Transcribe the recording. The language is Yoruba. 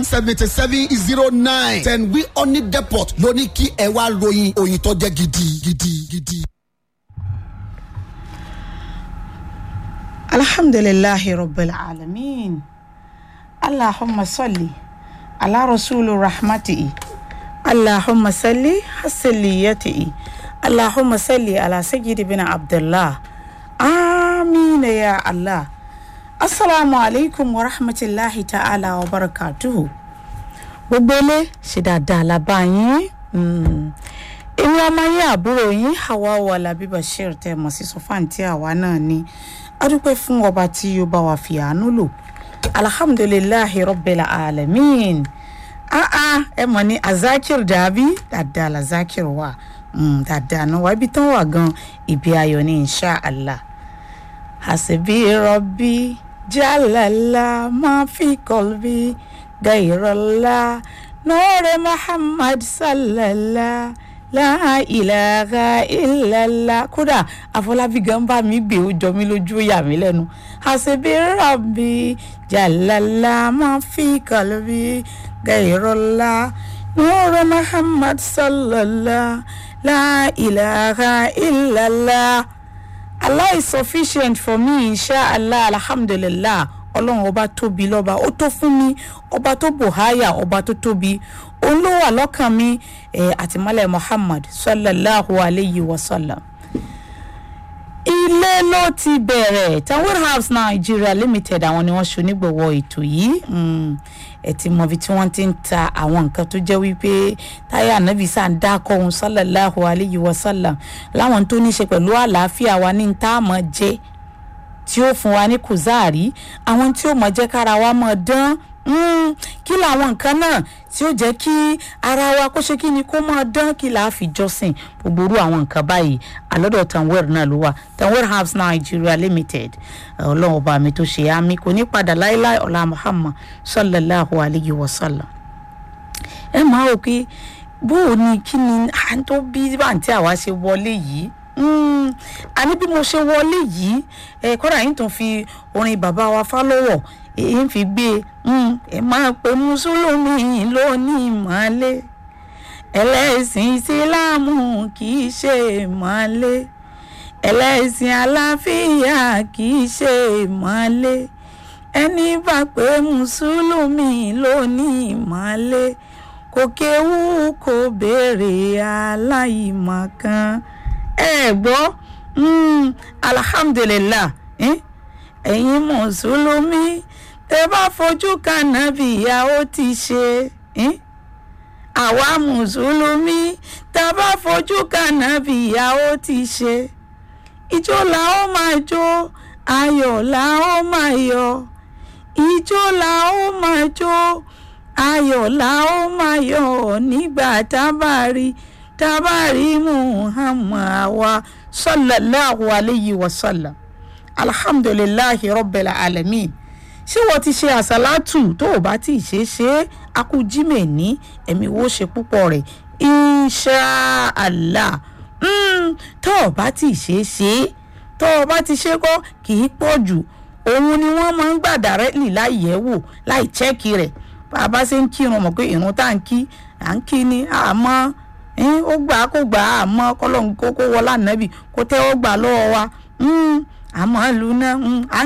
seventy seven zero nine ten wi oni depot ló ní kí ẹ wá ròyìn òyìn tó jẹ́ gidi gidi gidi. alhamdulillahi rabbil alamin allahumma salli ala rasulu rahmatihi allahumma salli hasaliyatihi allahumma salli ala sayyidi bin abdullah amina ya allah asalaamu aleykum wa rahmatulahi ta'ala wa barakatuhu gbogbo ilé ṣe dáadáa la bá yín èmi ọmọ yín àbúrò yín hawa wàlábí bashir tẹ mọ̀ sí sọfáǹtì àwa náà ni a dúpẹ́ fún ọba tí ó bá wa fi àánú lò alhamdulilahi rabbil alamin aa ẹ mọ̀ ní azakir dàbí dáadáa la zakir wà dáadáa náà wà ibi tán wà gan ibi ayọ̀ ní insha allah hasibi rabbi jalala ma fi kolbi gairala nore muhammad sallallahu la ilaha illallah kódà àfọlábí gan bá mi gbé ó jọ mí lójú ó yà mí lẹ́nu hasibi rabbi jalala ma fi kolbi gairala nore muhammad sallallahu la ilaha illallah. Allah is sufficient for me inshallah alhamdulillah ọlọ́run ọba tóbi lọ́ba ó tó fún mi ọba tó bòháyà ọba tó tóbi òun ló wà lọ́kàn mi àtìmọ́lẹ̀ muhammad sallallahu alayhi wa sallam. ilé ló ti bẹ̀rẹ̀ tanwir house nigeria limited àwọn ni wọ́n ṣonígbọ̀wọ́ ètò yìí ẹ ti mọ ibi tí wọ́n ti ń ta àwọn nǹkan tó jẹ́ wípé táyà nàbì sá ń dákọ̀ ohun sallallahu alayhi wa sallam láwọn tó ní í ṣe pẹ̀lú àlàáfíà wa ní tá a mọ̀ jẹ́ tí ó fún wa ní kùzáàrí àwọn tí ó mọ̀ jẹ́ kára wa mọ̀ dán kí làwọn nǹkan náà tí ó jẹ́ kí ara wa kó ṣe kí ni kó máa dán kí là á fi jọ́sìn gbogbo orú àwọn nǹkan báyìí àlọ́dọ̀ tanwer náà ló wà tanwer house nigeria limited ọlọ́run ọba mi tó ṣe àmì kò ní padà láéláé ọ̀la muhammad sallallahu alayhi wa sallam. ẹ máa wò pé bó o ní kí ni à ń tó bí bàǹtí àwa ṣe wọlé yìí àní bí mo ṣe wọlé yìí ẹ kọ́dà yín tún fi orin bàbá wa fálọ́wọ̀ èyí ń fi gbé ẹ máa pe mùsùlùmí lónìí ìmọ̀lẹ́ ẹlẹ́sìn ìsìláàmù kì í ṣe ìmọ̀lẹ́ ẹlẹ́sìn àlàáfíà kì í ṣe ìmọ̀lẹ́ ẹni bá pé mùsùlùmí lónìí ìmọ̀lẹ́ kò kéwú kò béèrè aláìmọ̀kan ẹ gbọ́ alhamdulilah ẹ̀yin mùsùlùmí tẹ bá fojú kan nàbì ìyá ó ti ṣe àwa mùsùlùmí tẹ bá fojú kan nàbì ìyá ó ti ṣe ìjó la ó máa jó ayọ̀ la ó máa yọ̀ ìjó la ó máa jó ayọ̀ la ó máa yọ̀ nígbà tá a bá rí tá a bá rí muhammad wa sallallahu alayhi wa sallam alhamdulilahi rabbil alamin ṣé wọ́n ti ṣe àṣàlátù tó o bá ti ṣe ṣe é akújímẹ̀ ní ẹ̀mí wo ṣe púpọ̀ rẹ̀ inṣàlá tó o bá ti ṣe ṣe é tó o bá ti ṣe kọ́ kì í pọ̀ jù òun ni wọ́n máa ń gbà dàrẹ́lì láì yẹ̀ wò láì chẹ́ẹ̀kì rẹ̀ bá a bá ṣe ń kírun mọ̀ pé ìrun tá à ń kí à ń kí ni àmọ́ ó gbà á kó gbà á àmọ́ kọ́lọ́n kókó wọlá nàbì kó tẹ́wọ́ gbà lọ́wọ́ wa àmọ́ lu náà